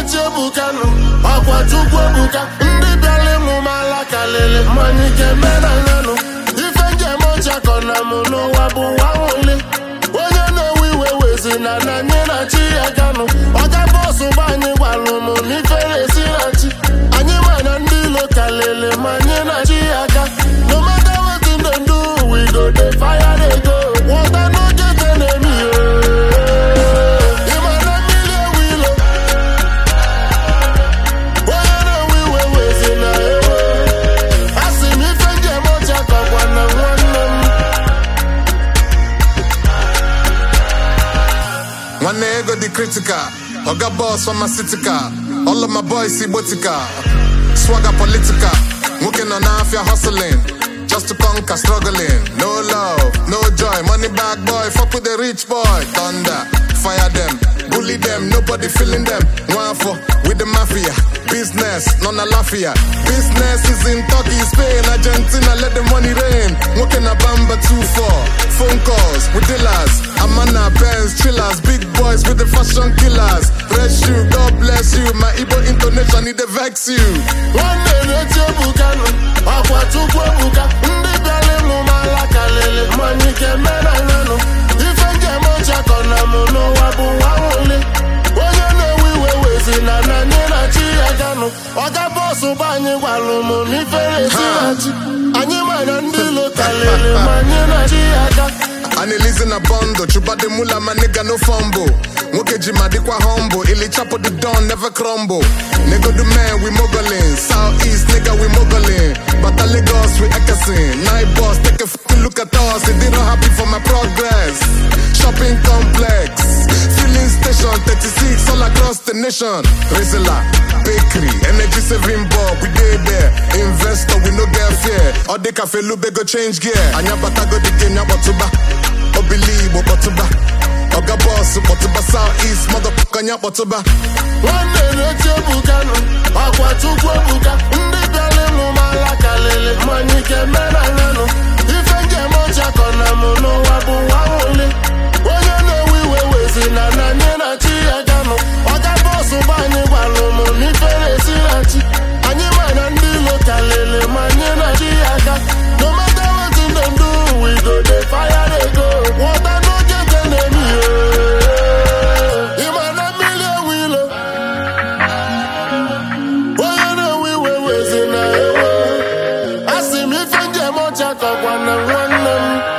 na-echi ebukanụ ọkwa chukwu ebuka ndị bịara ịmụ m ala kalịlị mmanya ike menanyanụ ife njem ọchakọ na mụ n'ụwa bụ nwa nwụli onye na-ewe iwe wezi na na anyị na chi ya ganụ ọga bọsụ gba anyị gwalụ m n'ife na-esi na chi anyị ma na ndị ilo kalịlị ma anyị na chi ya ga no matter wetin dem do we go dey fire dey go water no get enemy ịma na mmiri ewu ilo onye na-ewe iwe wezi na ewe asị m ife njem ọcha kọkwa na nwanne m nwanne ego dị critical oga boss pharmaceutical all of my boys igbotika swagger political nwoke nọ n'afịa hustling just to conquer struggling no love no joy money bag boy fuck with the rich boy thunder fire them bully them nobody feeling them nwafọ with the mafia business nọ na lafia business is in turkey spain argentina let the money rain nwoke na bamba 2-4 phone calls with dealers amana pens chillers big boys with the fashion killers bless you god bless you my igbo intonation e dey vex you nwanne na-eti ebukanụ ọkwa chukwu ebuka ndị bịara ịmụ m ala kalịlị mmanya ike menanyanụ ife njem ọchakọ na mụ n'ụwa bụ nwa nwụli onye na-ewe iwe wezi na na anyị na chi ya ganụ ọga bọsụ gba anyị gwalụ m n'ife na-esi na chi anyị ma na ndị ilo kalịlị ma anyị na chi ya ga analize na bondo chubade mula my nigga no fumble nwoke ji ma dịkwa humble ili chapo the don never crumble nigga the man we moguling south east nigga we moguling bata lagos we ekesin night boss take a fucking look at us they didn't happy for my progress shopping complex filling station 36 all across the nation rizla bakery energy saving bulb we dey there investor we no get fear all the cafe lube go change gear anya bata go the game nyakpọtụba obili igbo kpọtụba oga bọs kpọtụba south east motherfucker anya kpọtụba nwanne na-eti ebukanụ ọkwa chukwu ebuka ndị bịara ịmụ m ala kalịlị mmanya ike menanyanụ ife njem ọchakọ na mụ n'ụwa bụ nwa nwụli onye na-ewe iwe wezi na na anyị na chi ya ganụ ọga bọsụ gba anyị gwalụ m n'ife na-esi na chi anyị ma na ndị ilo kalịlị ma anyị na chi ya ga no matter wetin dem do we go dey fire dey go water no get enemy ịma na mmiri ewu ilo onye na-ewe iwe wezi na ewe asị m ife njem ọcha kọkwa na nwanne m